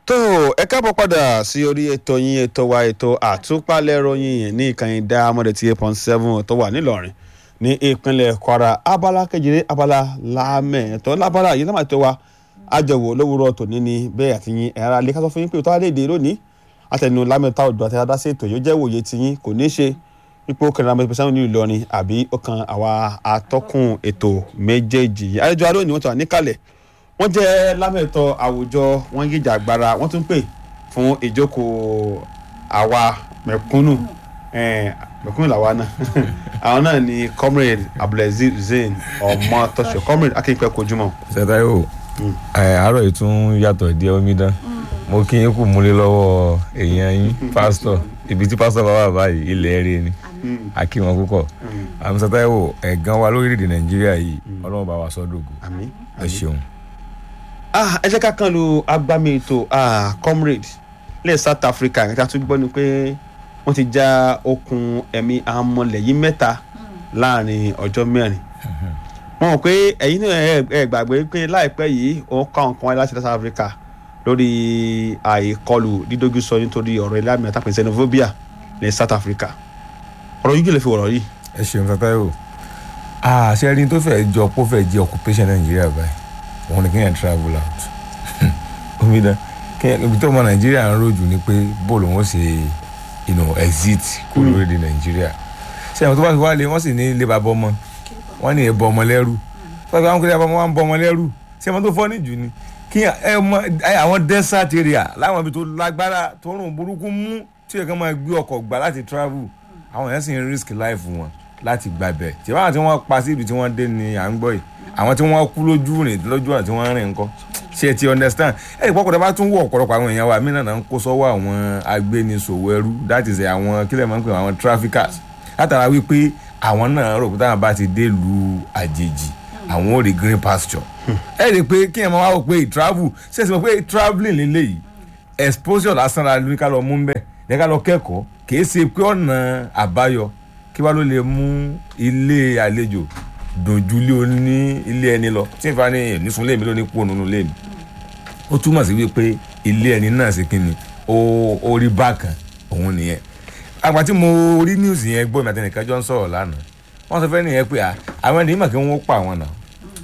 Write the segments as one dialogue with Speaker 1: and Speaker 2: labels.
Speaker 1: tó ẹ káàbọ̀ padà sí orí ètò yín ètò wa ètò àtúpalẹ̀ ròyìn ní ìkànnì dáhámọ́dé tí eight point seven tó wà nílọrin ní ìpínlẹ̀ kwara abala kejìlé abala lámẹ̀ẹ́tọ́ lábala yìí lámà tó wa àjọwò lówùrọ̀ tòní ni bẹ́ẹ̀ àti yín ẹ̀rọ alẹ́ kásán fún yín pé òtọ́ alẹ́ èdè lónìí àtẹnu lámẹ̀ta ọ̀dọ́ àti adásí ètò yóò jẹ́ wòye ti yín kò ní ṣe ipò kẹrin lámẹ̀ pẹ̀sẹ̀ ní ìlọrin àbí ọkàn àwa atọ́kùn ètò méjèèjì yìí àlejò alóòní wọn tó wà níkàlẹ̀ wọ́n jẹ́ lámẹ̀tọ́ àwùjọ wọ́n gíjà agbára wọ́n tún pè fún ìjókòó àwa mẹ̀kúnnù mẹ̀kúnnù làwa náà àwọn náà ni comrade abdulaziz hussein ọmọ tọ́ṣọ comrade akínpẹ́ kojúmọ́.
Speaker 2: sẹtáyò àárọ̀ yìí tún yàtọ̀ díẹ̀ omidan mo kí yín kù múlé lọ́wọ́ èèyàn yín pásítọ̀ ibi tí pásítọ̀ bá wà báyìí ilẹ̀ rí ni a kí wọn púpọ̀ àmì sẹtáyò ẹ̀gán wa lórílẹ̀‐èdè nàìjíríà yìí ọlọ́run bá wa sọ́dọ̀gù
Speaker 1: àmín
Speaker 2: ẹ ṣeun.
Speaker 1: ah ẹ jẹ́ ká kàn lu agbami ètò ah comrade lẹ́yìn south africa nǹkan tí a tún gbọ́ ni pé wọ́n ti já okùn ẹ̀mí amọ̀lẹ̀ yìí mẹ́ta láàrin ọjọ́ mẹ́rin wọ́n mọ̀ pé ẹ̀yin náà ẹ- ẹ gbàgbé pé láìpẹ́ yìí òun kọ́ nǹkan wáyé láti south africa lórí àìkọlù dídójú sọ nítorí ọ̀rọ̀ ilé àmì àtàkùn xenophobia ní south africa ọ̀rọ̀ yìí kì í lè fi wọ̀rọ̀ yìí.
Speaker 2: ẹ ṣeun sẹtáyò àṣẹ ẹni tó fẹ́ jọ kó fẹ́ jẹ occupation nàìjíríà báyìí òun ni kéèyàn travel out omidan kéèyàn ibi tó ọmọ nàìjíríà ń rojú ni pé bóòlù wọn ṣe you know, exit kó lórílẹ̀ nàìjíríà ṣé àwọn tó bá fi wá lé wọ́n sì ní ilé bàbá ọmọ wọ́n ní ẹ̀bọ ọmọ lẹ́rú tó bá fi wá ń kéré bàbá ọmọ wa ń bọ ọmọ lẹ́rú ṣé àwọn tó fọ́ níjù ni kí ẹ mọ ẹ, àwọn desert area láwọn ibi tó lágbára tó rùn burúkú mú tí ẹ̀kan máa gbé ọkọ̀ gbà láti travel àwọn èèyàn sì ń risk life wọn láti gbàbẹ̀ tí wọ́n tí wọ́n pa sí ibi tí wọ́n dé ni à ń gbọ́ yìí àwọn tí wọ́n kú lójú rìn lójú ọ̀nà tí wọ́n rìn ńkọ́ ṣe ti understand ẹ̀ ìpọ́kọ̀ tó bá tún wọ̀ ọ̀pọ̀lọpọ̀ àwọn èèyàn wa mí náà ń kó sọ́wọ́ àwọn agbénisòwò ẹrú that is àwọn kílẹ̀ máa ń pè wọ́n, àwọn traffickers látara wípé àwọn náà rò pé táwọn bá ti dé lu àjèjì àwọn ò rí green pasture ẹ rí i pé kí ẹ máa wá wò pé travel ṣe é sọ pé travelling lélẹ́yìí exposure lásán la ní ká lọ mú bẹ́ẹ̀ ní ká lọ kẹ́kọ̀ọ́ kì í ṣe pé ọ̀nà àbáyọ kí wá ló lè mú ilé àlejò dùnjú ilé oní ilé ẹni lọ tí ìfà ní nísun lé mi lóní kú ònú lé mi ó túmọ̀ sí wípé ilé ẹni náà ṣe kí ni ó ó rí bákan òun nìyẹn àgbà tí mo rí news yẹn gbọ́ mi àtẹnìkan jọ ń sọ̀rọ̀ lánàá wọ́n sọ fẹ́ nìyẹn pé à, àwọn ènìyàn mọ̀ kí wọ́n pa àwọn náà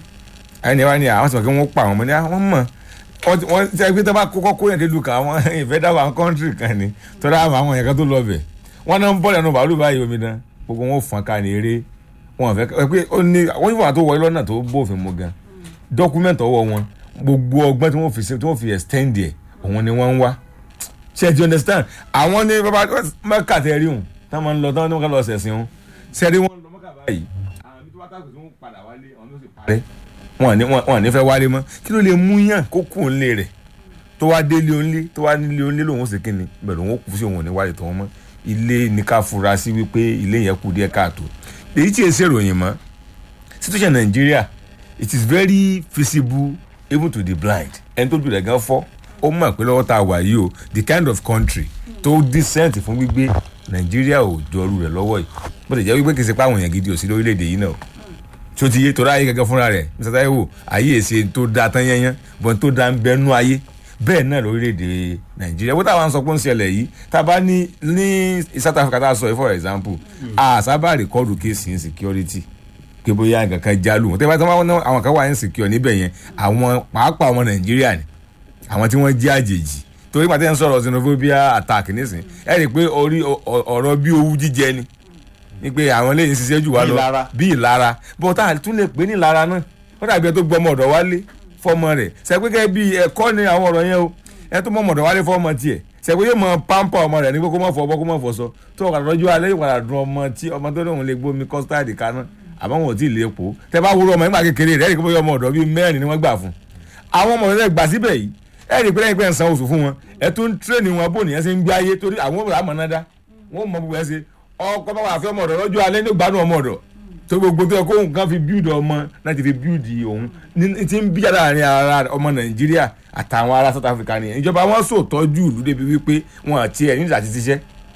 Speaker 2: ẹni wá ní àwọn sọ pé wọ́n pa àwọn ọmọ ní àwọn mọ̀ wọ́n ti- wọ́n ti ẹgbẹ́ tó bá kọ́kọ́ kó yẹn dé lu kan àwọn ìfẹ́ dáwọ́ àwọn kọ́ńtírì kan ni tọ́lá àwọn àwọn yẹn kan tó lọ bẹ̀ wọ́n náà ń bọ́ lẹ́nu bàálù báyìí omi dán gbogbo wọn ò fọ́n ká ní eré wọn fẹ́ ẹ pé ó ní wọ́n yóò wà tó wọlé lọ́nà tó bófin mu gan dọ́kúmẹ̀ntì ọwọ́ wọn gbogbo ọgbọ́n tí wọ́n fi ṣe- tí wọ́n fi extend ẹ̀ òun ni wọ́n ń wá ṣe ti understand àwọn ní bàbá mẹ́kà tẹ́ rí òun táwọn máa ń lọ táwọn ní wọ́n ká lọ ṣẹ̀sìn òun ṣe rí wọn lọ mẹ́kà báyìí àwọn ibi tó bá tàkùn tí wọ́n padà wálé àwọn ló sì parẹ́ wọn ní wọn wọn ní fẹ́ wálé mọ́ kí ló lè mú yàn kó kú òun lé rẹ̀ tó wá délé ònlé tó wá nílé ònlé lòun ó sì kíni bẹ̀rẹ̀ òun ó kú sí òun ò ní wálé tó wọn mọ́ ilé ní ká fura sí wípé ilé yẹn kù díẹ̀ káàtó èyí tí èsì ìròyìn mọ́ situation Nigeria it is very feasible even to the blind ẹni tó jù rẹ̀ gan fọ́ ó mọ̀ pé lọ́wọ́ tá a wà yìí o the kind of country tó decent fún gbígbé Nigeria ò jọrú rẹ̀ lọ́wọ́ yìí bó ti jẹ́ wípé kì í ṣe pé àwọn èèyàn gidi ò sí lórílẹ̀‐èdè yìí náà tí ó ti yé torí ayé gẹ́gẹ́ fúnra rẹ̀ Mr. Taiwo ayé èsè tó da tán yẹnyẹn bọ́n tó da ń bẹnu ayé bẹ́ẹ̀ náà lórílẹ̀‐èdè Nàìjíríà bó táwọn sọ pé ó ń ṣẹlẹ̀ yìí tá a bá ní ní South Africa tá a sọ yìí for example a sábà rìkọ́dù kéèsì insecurity pé bóyá nǹkan kan jálù wọn tẹ́lẹ̀ tí wọ́n àwọn kan wà insecure níbẹ̀ yẹn àwọn pàápàá ọmọ Nàìjíríà ni àwọn tí wọ́n jẹ́ àjèjì torí pàtẹ́ ń sọ̀rọ̀ xenophobia attack nísìn ẹ rí i pé orí ọ- ọ- ọ̀rọ̀ bí owú jíjẹ ni ni pé àwọn lè ṣiṣẹ́ jù wá
Speaker 1: Bí
Speaker 2: lọ
Speaker 1: ìlara.
Speaker 2: bí ìlara bọ́n tá a tún lè pè ní ìlara náà ó dàbí ẹ tó gbọ́ ọmọ ọ̀dọ̀ wálé fọmọ rẹ̀ sẹ́pẹ́ bí ẹ̀kọ́ ni àwọn ọ̀rọ̀ yẹn o ẹ tó mọ ọmọ ọ̀dọ̀ wálé fọmọ tiẹ̀ sẹ́pẹ́ yóò mọ pampa ọmọ rẹ̀ ní pé kó má fọ ọbọ̀ kó má fọ sọ tó ọ̀kadà lọ́jọ́ alẹ́ yóò padà dun ọmọ tí ọmọ tó lóun lè gbómi kọ́stáàdì kaná àmọ́ wọn ò tí ì lè po tẹ bá wúrọ ọmọ nígbà kékeré rẹ̀ ẹ̀ rí i pé bóyá ọmọ ọ̀dọ̀ bíi mẹ́rin ni wọ́n gbà fún àwọn ọmọ rẹ̀ gbà síbẹ̀ yìí ẹ rí i pé lẹ́yìn pé ń san oṣù fún wọn ẹ tún ń tírèènì wọn bó nìyẹn ṣe ń gbé ayé torí àwọn ọmọ àmọ́ náà dá wọn mọ gbogbo ẹ ṣe ọkọ bá wà fẹ́ ọmọ ọ̀dọ̀ lọ́jọ́ alẹ́ ní gbádùn ọmọ ọ̀dọ̀ tó gbogbo tó yẹ kó nǹkan fi build ọmọ náà ti fi build òun ní ti ń bíjà láàrin ara ọmọ nàìjíríà àtàwọn ará south africa nìyẹn ìjọba wọn sò tọ́jú ìlú débi wípé wọn àti ẹ̀ nígbà tí ṣiṣẹ́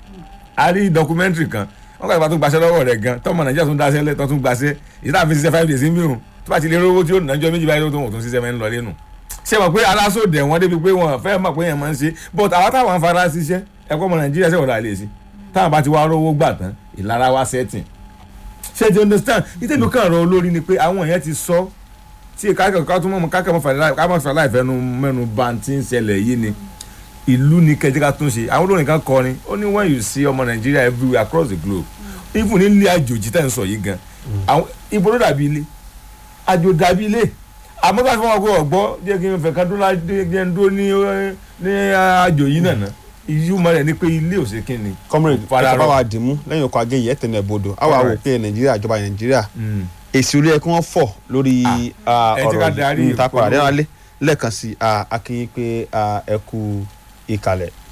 Speaker 2: a rí documentary kan wọn kàtàkùn tó gbaṣẹ́ lọ́wọ́ rẹ̀ gan tọ́mọ nàìjíríà tún dáṣẹ́ lẹ́tọ́ tún gbaṣẹ́ ìdá àfi ṣiṣẹ́ five days ń mìíràn tó bá ti lè rówó tí ó nàjọ́ méjì báyìí tó tó ṣiṣẹ́ mẹ́rin lọ lẹ́nu ṣe mọ̀ pé alásòdè wọn débi pé wọn fẹ́ mọ̀ pé yẹn máa ń ṣe but àwọn táwọn fara ṣiṣẹ́ ẹ̀kọ́ ọmọ nàìjíríà ṣe wọ̀dà lè sí táwọn bá ti wá rówó gbà tán ìlara wá setting ṣe ti understand ìtẹ̀lú kan rọ olórí ni pé àwọn èèyàn ti sọ tí kákẹ́ ká tún mọ̀ kákẹ́ mọ̀ fàlẹ́ láì fẹ́nu mẹ́nu bá ti ń ṣẹlẹ̀ yìí ni ìlú ni kẹjẹ ká tún ṣe àwọn olórin kan kọrin ó ní when you see ọmọ nàìjíríà everywhere across the globe even ní ilé àjòjì tẹ̀ ń sọ yìí gan àwọn ibo ló dàbí ilé àjò dàbí ilé àmọ́ bá fọwọ́ pé ọ̀gbọ́ jẹ́ kí n fẹ́ ká dúró jẹ́ ń dúró ní ní àjò yìí nàná ìyúmọ̀ rẹ̀ ni pé ilé ò sí kí ni.
Speaker 1: comrade
Speaker 2: Fara
Speaker 1: ẹ̀ka
Speaker 2: rọ.
Speaker 1: bá wa dì mú lẹ́yìn ọkọ̀ agéyìí ẹ̀ tẹ̀lé bodò àwa wò
Speaker 2: Alright.
Speaker 1: pé nàìjíríà ìjọba nàìjíríà
Speaker 2: Mm.
Speaker 1: èsì orí ẹ̀ kí wọ́n fọ̀ lórí ah,
Speaker 2: ẹ jẹ́ ká
Speaker 1: ọ̀rọ̀
Speaker 2: darí
Speaker 1: yìí níta
Speaker 2: ìpolówó.
Speaker 1: padà dẹ́nalé lẹ́ẹ̀kan sí akínyìn pé ah, ẹ kú ìkàlẹ̀.